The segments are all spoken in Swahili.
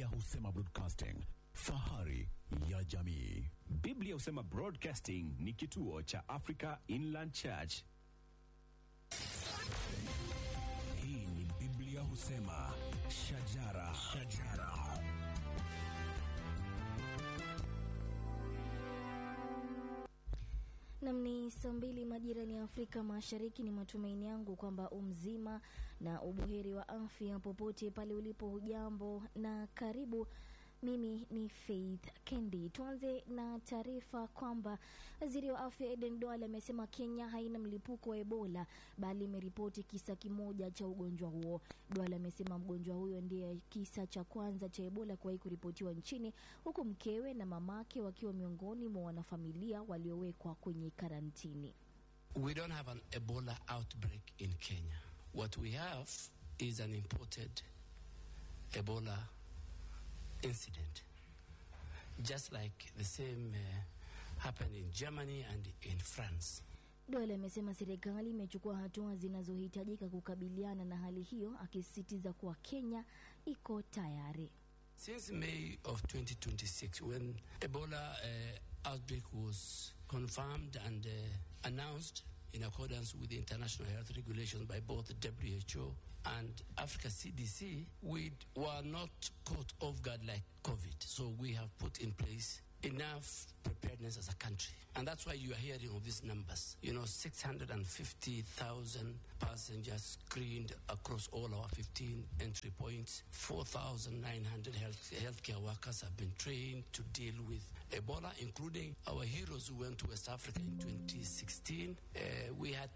Biblia husema broadcasting, fahari ya jamii. Biblia husema Broadcasting ni kituo cha Africa Inland Church. Hii ni Biblia husema shajara, shajara. Nam ni saa mbili majirani ya Afrika Mashariki. Ni matumaini yangu kwamba umzima na ubuheri wa afya popote pale ulipo. Hujambo na karibu. Mimi ni Faith Kendi. Tuanze na taarifa kwamba waziri wa afya Eden Duale amesema Kenya haina mlipuko wa Ebola bali imeripoti kisa kimoja cha ugonjwa huo. Duale amesema mgonjwa huyo ndiye kisa cha kwanza cha Ebola kuwahi kuripotiwa nchini, huku mkewe na mamake wakiwa miongoni mwa wanafamilia waliowekwa kwenye karantini. We don't have an Ebola outbreak in Kenya. What we have is an imported Ebola incident, just like the same uh, happened in Germany and in France. Duale amesema serikali imechukua hatua zinazohitajika kukabiliana na hali hiyo, akisisitiza kuwa Kenya iko tayari. Since May of 2026, when Ebola uh, outbreak was confirmed and uh, announced in accordance with the international health regulations by both the WHO and Africa CDC, we were not caught off guard like COVID. So we have put in place enough preparedness as a country. And that's why you are hearing of these numbers. You know, 650,000 passengers screened across all our 15 entry points. 4,900 health, healthcare workers have been trained to deal with Ebola, including our heroes who went to West Africa in 2016. Uh, we had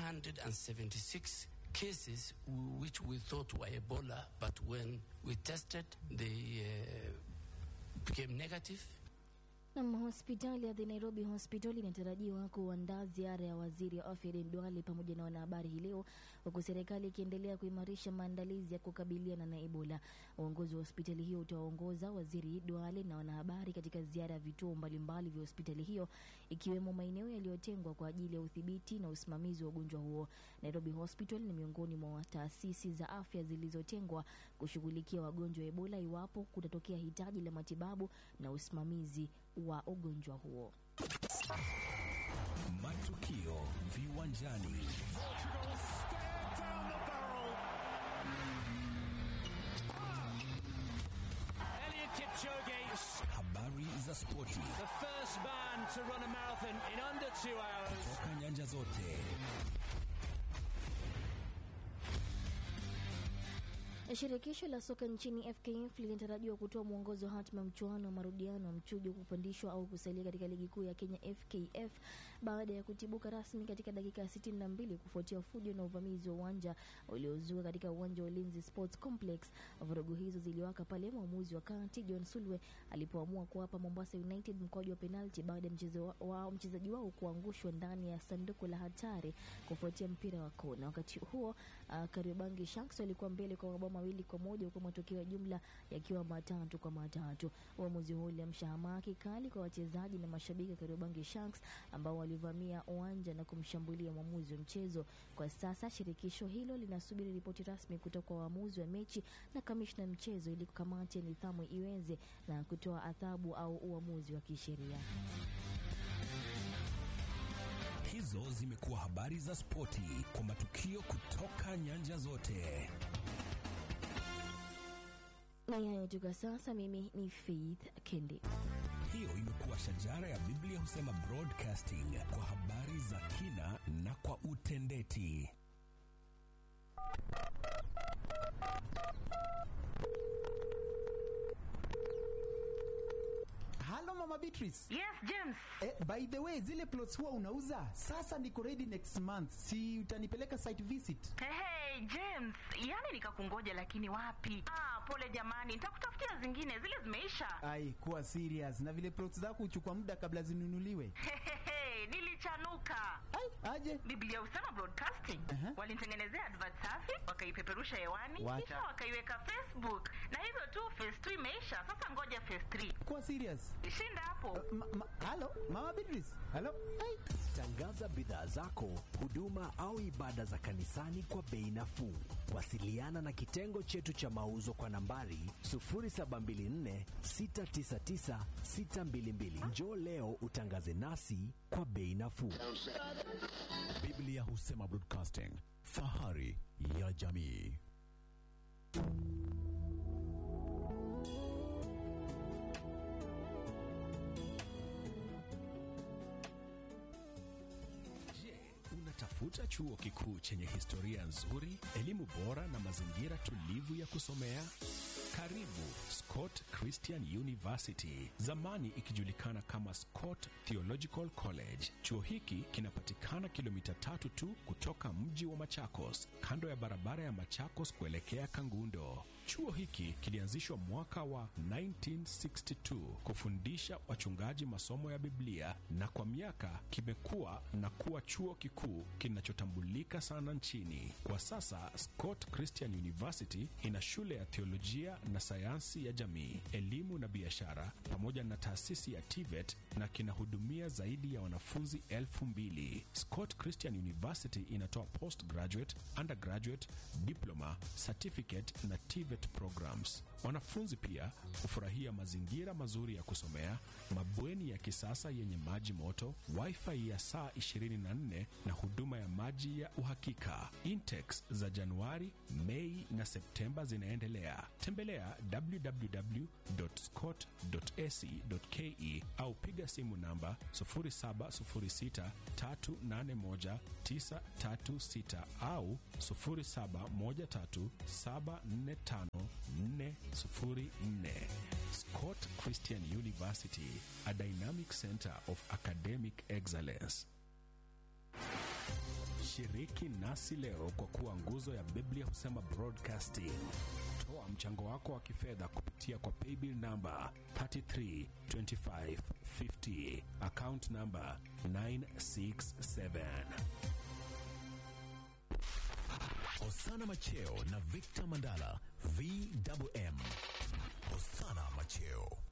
276 cases which we thought were Ebola, but when we tested, they uh, became negative. Nam, hospitali ya The Nairobi Hospital inatarajiwa kuandaa ziara ya waziri wa afya Aden Duale pamoja na wanahabari hii leo, huku serikali ikiendelea kuimarisha maandalizi ya kukabiliana na Ebola. Uongozi wa hospitali hiyo utawaongoza waziri Duale na wanahabari katika ziara ya vituo mbalimbali vya hospitali hiyo, ikiwemo maeneo yaliyotengwa kwa ajili ya udhibiti na usimamizi wa ugonjwa huo. Nairobi Hospital ni miongoni mwa taasisi za afya zilizotengwa kushughulikia wagonjwa wa Ebola iwapo kutatokea hitaji la matibabu na usimamizi wa ugonjwa huo. Matukio viwanjani. Elliot Kipchoge, Habari za spoti the first man to run a marathon in under two hours. toka nyanja zote. Shirikisho la soka nchini FKF linatarajiwa kutoa mwongozo hatma mchuano wa marudiano wa mchujo kupandishwa au kusalia katika ligi kuu ya Kenya FKF baada ya kutibuka rasmi katika dakika ya 62 kufuatia fujo na uvamizi wa uwanja uliozuka katika uwanja wa Ulinzi Sports Complex. Vurugu hizo ziliwaka pale mwamuzi wa kati John Sulwe alipoamua kuwapa Mombasa United mkwaju wa penalti baada ya mchezo wao mchezaji wao kuangushwa ndani ya sanduku la hatari kufuatia mpira wa kona. Wakati huo uh, Kariobangi Sharks walikuwa mbele kwa mabao mawili kwa moja huku matokeo ya jumla yakiwa matatu kwa matatu. Uamuzi huo uliamsha hamaki kali kwa wachezaji na mashabiki wa Kariobangi Sharks ambao walivamia uwanja na kumshambulia mwamuzi wa mchezo. Kwa sasa shirikisho hilo linasubiri ripoti rasmi kutoka kwa waamuzi wa mechi na kamishna mchezo ili kamati ya nidhamu iweze na kutoa adhabu au uamuzi wa kisheria. Hizo zimekuwa habari za spoti kwa matukio kutoka nyanja zote. Na yayo tu kwa sasa, mimi ni Faith Kendi. Hiyo imekuwa shajara ya Biblia husema broadcasting kwa habari za kina na kwa utendeti. Halo Mama Beatrice. Yes, James. Eh, by the way, zile plots huwa unauza sasa, niko ready next month, si utanipeleka site visit? Hey, hey, James, yani nikakungoja lakini wapi? Ah, pole jamani, nitakutafutia zingine, zile zimeisha. Ai, kuwa serious na vile plots zako huchukua muda kabla zinunuliwe. Hey, hey, hey, kuchanuka Ai, aje biblia husema broadcasting Aha. walinitengenezea advert safi wakaipeperusha hewani What? kisha wakaiweka facebook na hivyo tu phase 2 imeisha sasa ngoja phase 3 kuwa serious shinda hapo Ma- ma- halo mama Beatrice halo Ai. Tangaza bidhaa zako, huduma au ibada za kanisani kwa bei nafuu. Wasiliana na kitengo chetu cha mauzo kwa nambari 0724 699 622. Njoo leo utangaze nasi kwa bei nafuu. Biblia husema broadcasting, fahari ya jamii. Je, unatafuta chuo kikuu chenye historia nzuri, elimu bora na mazingira tulivu ya kusomea? Karibu Scott Christian University, zamani ikijulikana kama Scott Theological College. Chuo hiki kinapatikana kilomita tatu tu kutoka mji wa Machakos, kando ya barabara ya Machakos kuelekea Kangundo. Chuo hiki kilianzishwa mwaka wa 1962 kufundisha wachungaji masomo ya Biblia na kwa miaka kimekuwa na kuwa chuo kikuu kinachotambulika sana nchini. Kwa sasa Scott Christian University ina shule ya theolojia na sayansi ya jamii, elimu na biashara pamoja na taasisi ya TVET na kinahudumia zaidi ya wanafunzi elfu mbili. Scott Christian University inatoa postgraduate, undergraduate, diploma, certificate na TVET programs. Wanafunzi pia hufurahia mazingira mazuri ya kusomea, mabweni ya kisasa yenye maji moto, wifi ya saa 24 na huduma ya maji ya uhakika. Intex za Januari, Mei na Septemba zinaendelea. Tembelea www.scott.ac.ke au piga simu namba 0706381936 au 0713745404. Scott Christian University, a dynamic center of academic excellence. Shiriki nasi leo kwa kuwa nguzo ya Biblia husema broadcasting. Toa mchango wako wa kifedha kupitia kwa paybill namba 332550 account namba 967. Osana Macheo na Victor Mandala, VMM. Osana Macheo.